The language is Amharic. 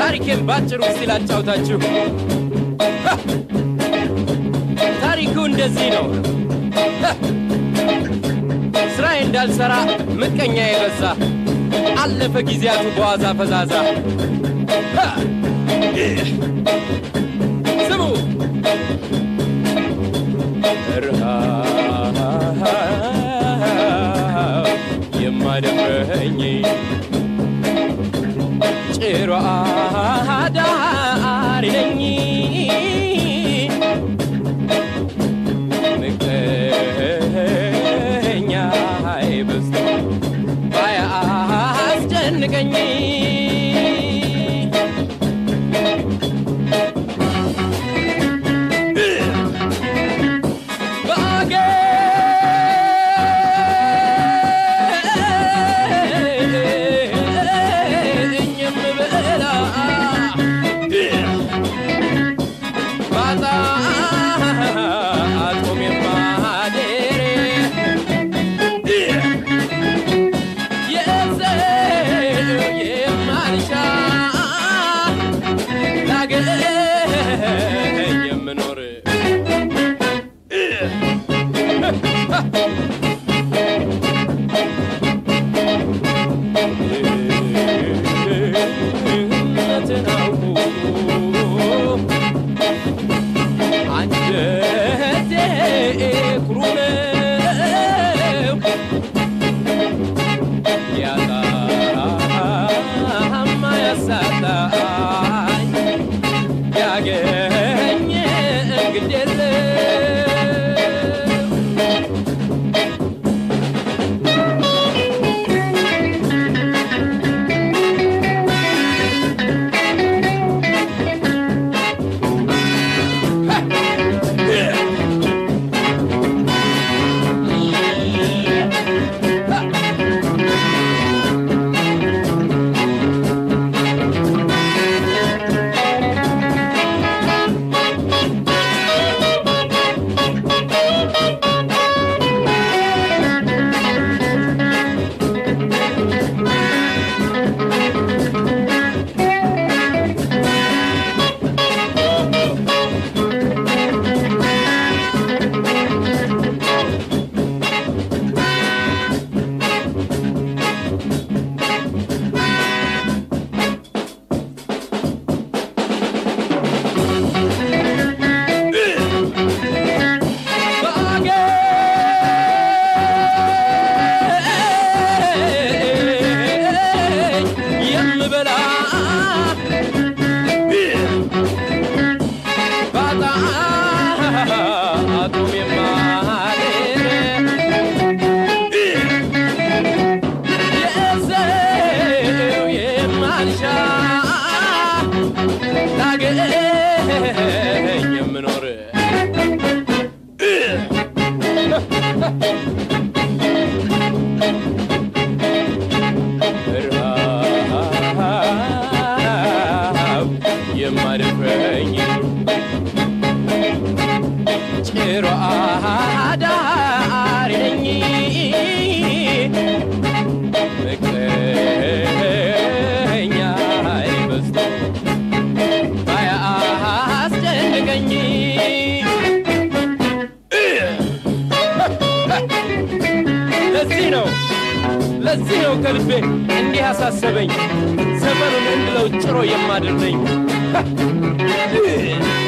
ታሪኬን ባጭሩ እስቲ ላጫውታችሁ። ታሪኩ እንደዚህ ነው። ስራዬ እንዳልሰራ ምቀኛ የበዛ አለፈ ጊዜያቱ በዋዛ ፈዛዛ። ስሙ ረሃብ የማደፍረኝ ጭሮ አዳሪ ነኝ ምቀኛ በዝቶ ባያስጨንቀኝ ባገኝ የምበላ ባጣ አጦም የማደር የሰው የማልሻ ላገኝ የምኖር እውነትን አውቆ አንጀቴ ኩሩ ነው ያጣማ ያሳጣኝ ያገኘ ግድ የለም ባገኝ የምበላ ባጣ አጡም የማደር የሰው የማልሻ ላገኝ የምኖር ረሃብ የማደፍረኝ ጭሮ አዳሪ ነኝ ምቀኛ በዝቶ ባያስጨንቀኝ ለዚህ ነው ለዚህ ነው ከልቤ እንዲህ ያሳሰበኝ ዘመኑን እንድለው ጭሮ የማድር ነኝ።